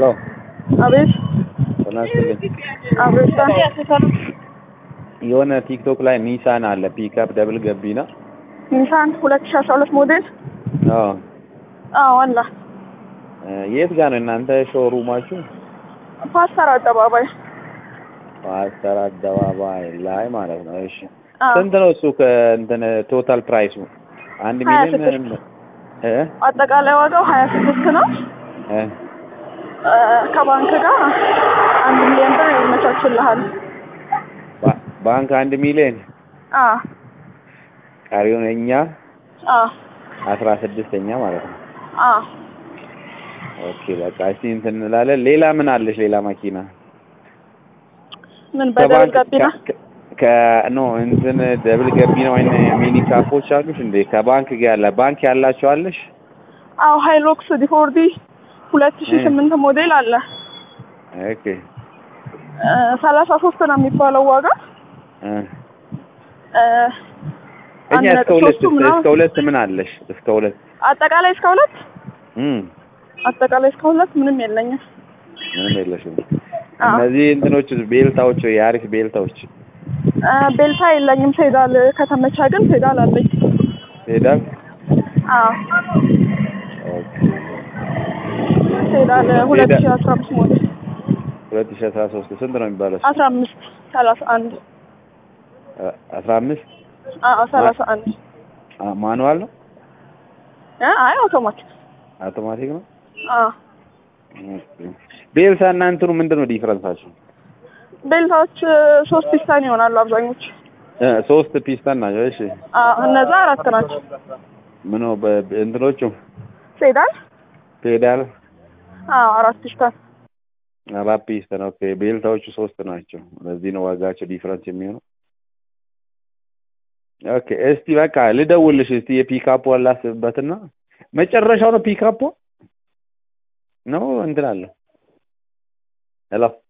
ሄሎ አቤት ጤና ይስጥልኝ። አቤት የሆነ ቲክቶክ ላይ ኒሳን አለ ፒክአፕ ደብል ገቢና ኒሳን ሁለት ሺ አስራ ሁለት ሞዴል አዎ አዎ አለ እ የት ጋር ነው እናንተ ሾሩማችሁ? ፓስተር አደባባይ ፓስተር አደባባይ ላይ ማለት ነው። እሺ አዎ ስንት ነው እሱ ከእንትን ቶታል ፕራይሱ? አንድ ሀያ ሚሊዮን ስድስት እ አጠቃላይ ዋጋው ሀያ ስድስት ነው እ እ ከባንክ ጋር አንድ ሚሊዮን ብር ይመቻችልሃል ባ- ባንክ አንድ ሚሊዮን አዎ ቀሪውን እኛ አዎ አስራ ስድስተኛ ማለት ነው። አዎ ኦኬ በቃ እስቲ እንትን እንላለን። ሌላ ምን አለሽ? ሌላ መኪና ምን በደብል ጋቢና ከ- ከ- ኖ እንትን ደብል ገቢና ወይ ሚኒ ካፖች አሉሽ እንዴ? ከባንክ ጋር ያለ ባንክ ያላቸው አለሽ? አዎ ሃይሎክስ ዲፎርዲ ሁለት ሺ እ። ስምንት ሞዴል አለ ኦኬ እ ሰላሳ ሶስት ነው የሚባለው ዋጋ እ እ እኛ አንድ እስከ ነጥብ ሁለት ሶስቱ ምናምን እስከ ሁለት ምን አለሽ? እስከ ሁለት አጠቃላይ እስከ ሁለት እም አጠቃላይ እስከ ሁለት ምንም የለኝም ምንም የለሽም። አዎ እነዚህ እንትኖች ቤልታዎች የአሪፍ ቤልታዎች እ ቤልታ የለኝም ፔዳል ከተመቻ ግን ፔዳል አለኝ ሄዳል። አዎ ኦኬ ፔዳል ሁለት ሺ ፔዳል- አስራ አምስት ሞዴል ሁለት ሺህ አስራ ሶስት ስንት ነው የሚባለው? አስራ አምስት ሰላሳ አንድ አ- አስራ አምስት አዎ ሰላሳ አንድ አ- ማኑዋል ነው እ አይ አውቶማቲክ አውቶማቲክ ነው። አዎ ኦኬ። ቤልታ እና እንትኑ ምንድን ነው ዲፍረንሳቸው? ቤልታዎች እ ሶስት ፒስታን ይሆናሉ አብዛኞቹ እ ሶስት ፒስተን ናቸው። እሺ አዎ እነዛ አራት ናቸው ምኑ በ- እንትኖቹ ፔዳል ፔዳል አዎ አራት ፒስታን አራት ፒስተን። ኦኬ ቤልታዎቹ ሶስት ናቸው። ለዚህ ነው ዋጋቸው ዲፍረንስ የሚሆነው። ኦኬ እስቲ በቃ ልደውልሽ እስቲ የፒካፖ ላስብበትና መጨረሻው ነው ፒካፖ ነው እንትን አለ ሄሎ